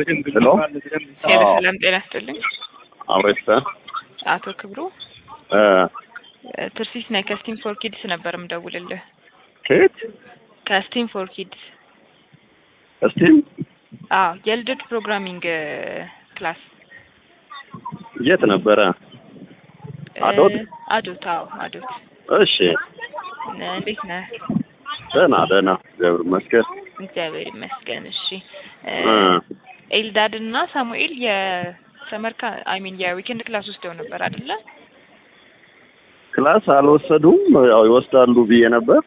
ሄሎ ሄሎ ሰላም ጤና ይስጥልኝ። አብሬስተ አቶ ክብሩ ትርሲስ ነኝ ከስቲም ፎር ኪድስ ነበር የምደውልልህ። ከየት ከስቲም ፎር ኪድስ እስቲም አዎ የልደት ፕሮግራሚንግ ክላስ የት ነበረ? አዶት? እ፣ አዶት አዎ አዶት። እሺ እንዴት ነህ? ደህና ደህና እግዚአብሔር ይመስገን። እግዚአብሔር ይመስገን። እሺ እ፣ እ፣ ኤልዳድ እና ሳሙኤል የሰመርካ አይ ሚን የዊኬንድ ክላስ ወስደው ነበር አይደለ? ክላስ አልወሰዱም። ያው ይወስዳሉ ብዬ ነበር።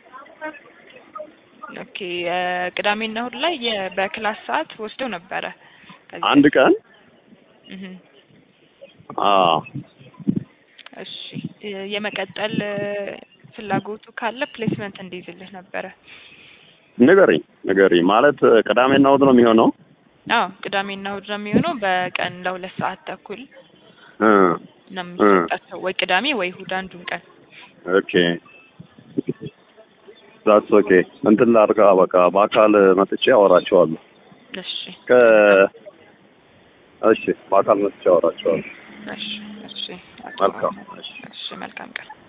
ኦኬ እ፣ ቅዳሜና እሑድ ላይ የ- በክላስ ሰዓት ወስደው ነበረ። ከዚህ አንድ ቀን እህ አዎ እሺ እ፣ የመቀጠል እ፣ ፍላጎቱ ካለ ፕሌስመንት እንዲይዝልህ ነበረ። ንገሪኝ ንገሪኝ። ማለት ቅዳሜና እሑድ ነው የሚሆነው? አዎ ቅዳሜና እሑድ ነው የሚሆነው። በቀን ለሁለት ሰዓት ተኩል እ፣ ነው የሚሰጣቸው፣ ወይ ቅዳሜ ወይ እሑድ አንዱን ቀን። ኦኬ ዛትስ ኦኬ። እንትን ላድርጋ በቃ በአካል መጥቼ አወራቸዋለሁ። እሺ ከ እሺ በአካል መጥቼ አወራቸዋለሁ። እሺ እሺ መልካም እሺ። እሺ መልካም ቀን